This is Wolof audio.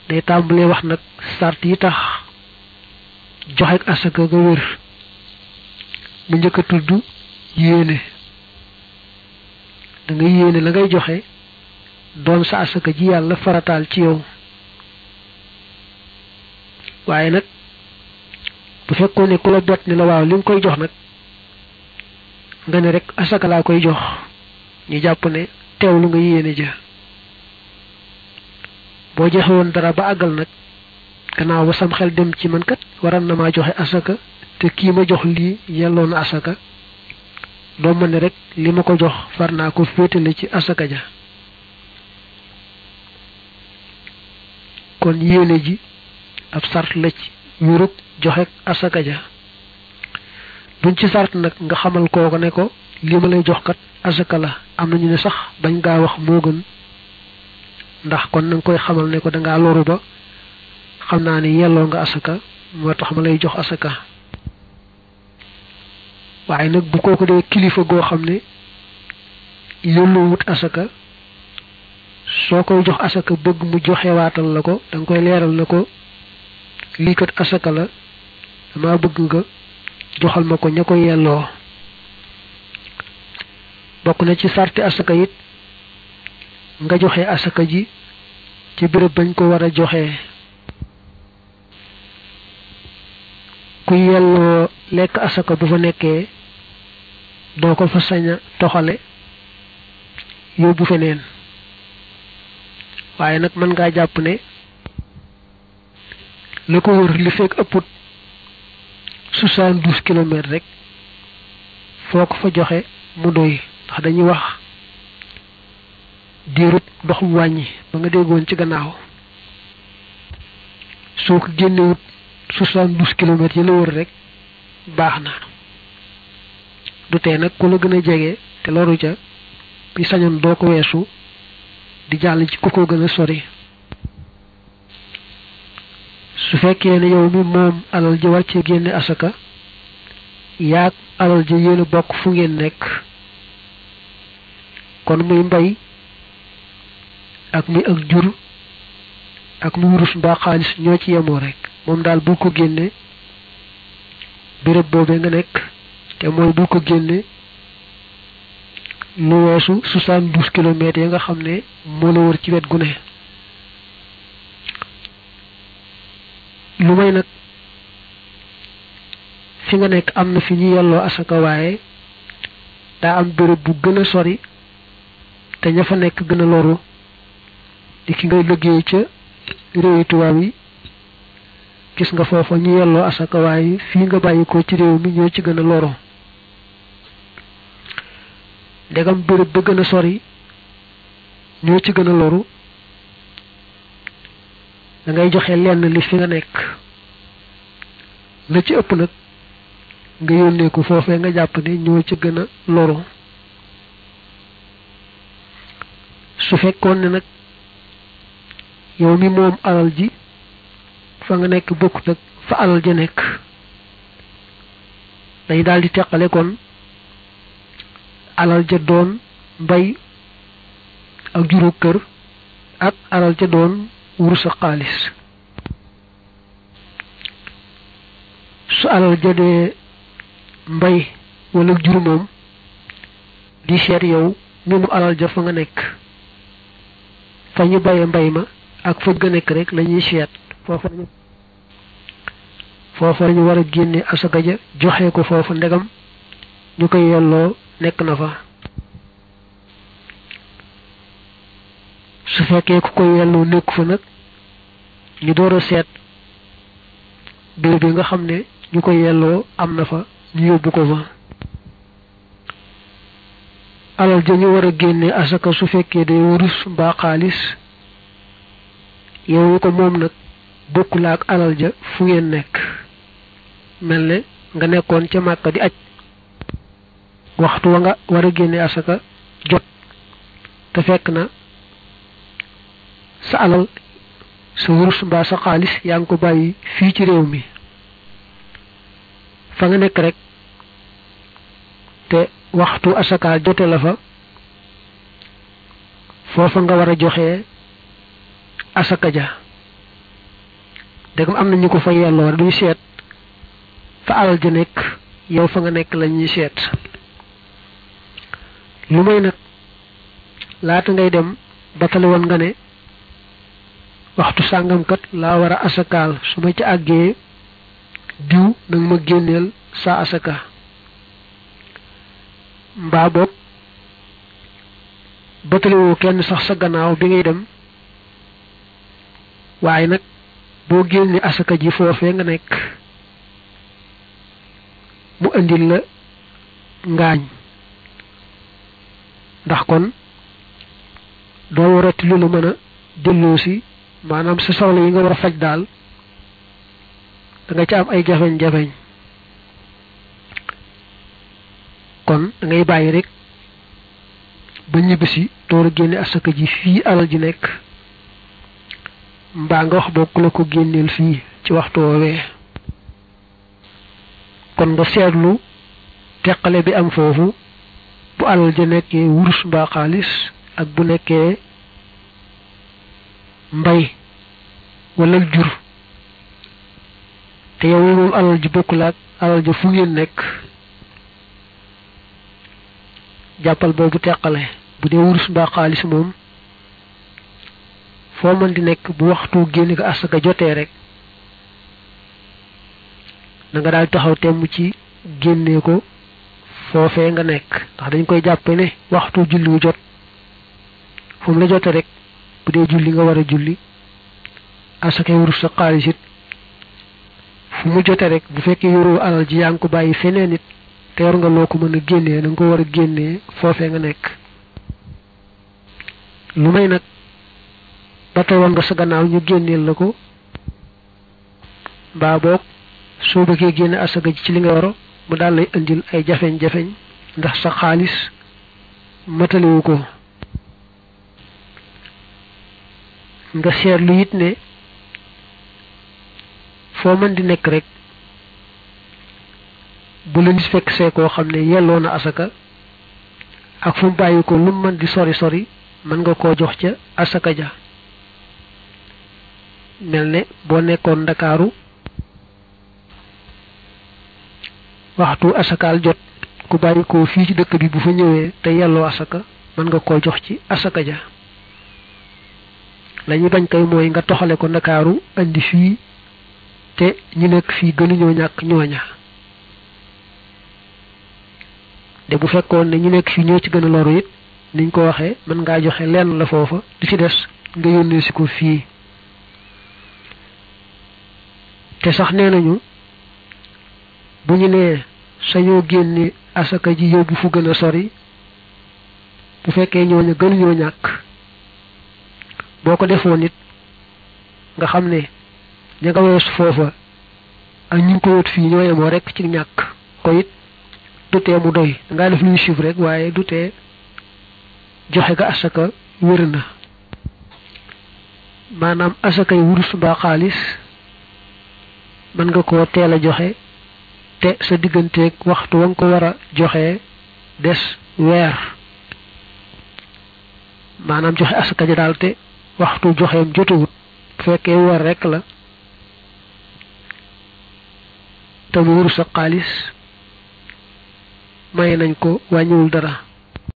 day tàmbalee wax nag sart yi tax joxe asaka ga wér mu njëkk a tudd yéene da nga yéene la ngay joxe doon sa asaka ji yàlla farataal ci yow waaye nag bu fekkoon ne ku la bett ni la waaw li nga koy jox nag nga ne rek asaka laa koy jox ñu jàpp ne teewlu nga yéene ja boo joxe woon dara ba àggal nag gannaaw ba sam xel dem ci man kat waral na maa joxe asaka te kii ma jox lii yelloon na asaka doo ma ne rek li ma ko jox far naa ko féetale ci asaka ja kon yéene ji ab sart la ci wérug joxe asaka ja buñ ci sart nag nga xamal kooko ne ko li ma lay jox kat asaka la am na ñu ne sax bañ gaa wax moo gën ndax kon na nga koy xamal ne ko dangaa loru ba xam naa ne yelloo nga asaka moo tax ma lay jox asaka waaye nag bu kooku dee kilifa goo xam ne yólloo wut asaka soo koy jox asaka bëgg mu joxewaatal la ko da nga koy leeral na ko lii kat asaka la dama bëgg nga joxal ma ko ña ko yelloo bokk na ci sarti asaka it nga joxe asaka ji ci béréb bañ ko war a joxe ku yelloo lekk asaka bu fa nekkee doo ko fa sañ a toxale yóbbu feneen waaye nag mën ngaa jàpp ne la ko wër li fekk ëpput soixante-douze kilomètres rek foo ko fa joxe mu doy ndax dañuy wax diirub dox bu wàññi ba nga déggoon ci gannaaw soo ko génnewut soixante-douze kilomètres yi la wër rek baax na du tee nag ku la gën a jege te loru ca bi sañoon doo ko weesu di jàll ci ku ko gën a sori su fekkee ne yow mi moom alal ji war ci génne asaka yaag alal ji yéen a bokk fu ngeen nekk kon muy mbay ak muy ak jur ak muy wurus mbaa xaalis ñoo ci yemoo rek moom daal bu ko génne béréb boobee nga nekk te mooy bu ko génne lu weesu soixante-douze kilomètres yi nga xam ne moo la wër ci wet gu ne lu may nag fi nga nekk am na fi ñu yelloo asaka waaye daa am béréb bu gën a sori te ña fa nekk gën a loru di ki ngay liggéey ca réewi tubaab yi gis nga foofa ñu yelloo asaka waaye fii nga bàyyi ko ci réew mi ñoo ci gën a loru ndegam béréb ba gën a sori ñoo ci gën a loru da ngay joxe lenn li fi nga nekk la ci ëpp nag nga yónnee ko foofee nga jàpp ne ñoo ci gën a loru su fekkoon ne nag yow mi moom alal ji fa nga nekk bokkut ak fa alal ja nekk dañ daal di teqale kon alal ja doon mbay ak juru kër ak alal ja doon wurus ak xaalis su alal ja dee mbay wala jur moom di seet yow mi mu alal ja fa nga nekk fa ñu baye mbay ma ak fa nga nekk rek lañuy seet foofa lañu foofa lañu war a génne asaka ja joxe ko foofa ndegam ñu koy yelloo nekk na fa su fekkee ku koy yelloo nekk fa nag ñu door a seet béréb bi nga xam ne ñu koy yelloo am na fa ñu yóbbu ko fa alal ja ñu war a génne asaka su fekkee day wurus mbaa xaalis yow ko moom nag bokkul ak alal ja fu ngeen nekk mel ne nga nekkoon ca màkka di aj waxtu wa nga war a génne asaka jot te fekk na sa alal sa wurus mbaa sa xaalis yaa ngi ko bàyyi fii ci réew mi fa nga nekk rek te waxtu asaka jote la fa foofa nga war a joxe asaka ja dégam am na ñu ko fa yelloo duñu seet fa alal ja nekk yow fa nga nekk la ñuy seet lu may nag laata ngay dem batale woon nga ne waxtu sàngamkat laa war a asakaal su ma ci àggee diw nag ma génneel sa asaka mbaa boog batalewoo kenn sax sa gannaaw bi ngay dem waaye nag boo génne asaka ji foofee nga nekk mu indil la ngaañ ndax kon doo warati lu la mën a delloo si maanaam sa soxla yi nga war a faj daal da nga ci am ay jafeñ-jafeñ kon da ngay bàyyi rek ba ñibbisi door a génne asaka ji fii alal ji nekk mbaa nga wax bokk la ko génneel fii ci waxtu woowee kon nga seetlu teqale bi am foofu bu alal ja nekkee wurus mbaa xaalis ak bu nekkee mbay wala jur te yow moom alal ji bokkul ak alal ja fu ngeen nekk jàppal boobu teqale bu dee wurus mbaa xaalis moom foo mën di nekk bu waxtu génn ko asaka jotee rek na nga daal taxaw temm ci génnee ko foofee nga nekk ndax dañ koy jàppe ne waxtu julli wu jot fu mu la jote rek bu dee julli nga war a julli asaka wurus sa xaalis it fu mu jote rek bu fekkee yoroo alal ji yaa ngi ko bàyyi feneen it te yor nga loo ko mën a génnee da nga ko war a génnee foofee nga nekk lu may nag ba tey woon nga sa gannaaw ñu génneel la ko mbaa boog soo bëggee génne asaka ji ci li nga waro mu daal lay indil ay jafeñ-jafeñ ndax sa xaalis mataliwu ko nga seetlu it ne foo mën di nekk rek bu la nit fekk see koo xam ne yelloo na asaka ak fu mu bàyyi ko lu mën di sori sori mën nga koo jox ca asaka ja mel ne boo nekkoon ndakaaru waxtu asakaal jot ku bàyyi ko fii ci dëkk bi bu fa ñëwee te yelloo asaka mën nga koo jox ci asaka ja lañuy bañ kay mooy nga toxale ko ndakaaru andi fii te ñu nekk fii gënuñoo ñàkk ñooña de bu fekkoon ne ñu nekk fii ñoo ci gën a loru it niñ ko waxee mën ngaa joxe lenn la foofa di ci des nga yónnee si ko fii te sax nee nañu bu ñu nee sañoo génne asaka ji yóbbu fu gën a sori bu fekkee ñooña gënuñoo ñàkk boo ko defoon it nga xam ne ña nga weesu foofa ak ñu ngi ko wut fii ñoo yemoo rek ci ñàkk ko it du tee mu doy dangaa def luy chiffre rek waaye du tee joxe ga asaka wér na maanaam asakay wurus mbaa xaalis mën nga koo teel a joxe te sa digganteeg waxtu wa nga ko war a joxe des weer maanaam joxe asaka ja daal te waxtu joxeem jotawut bu fekkee weer rekk la te mu wurus ak xaalis may nañ ko wàññiwul dara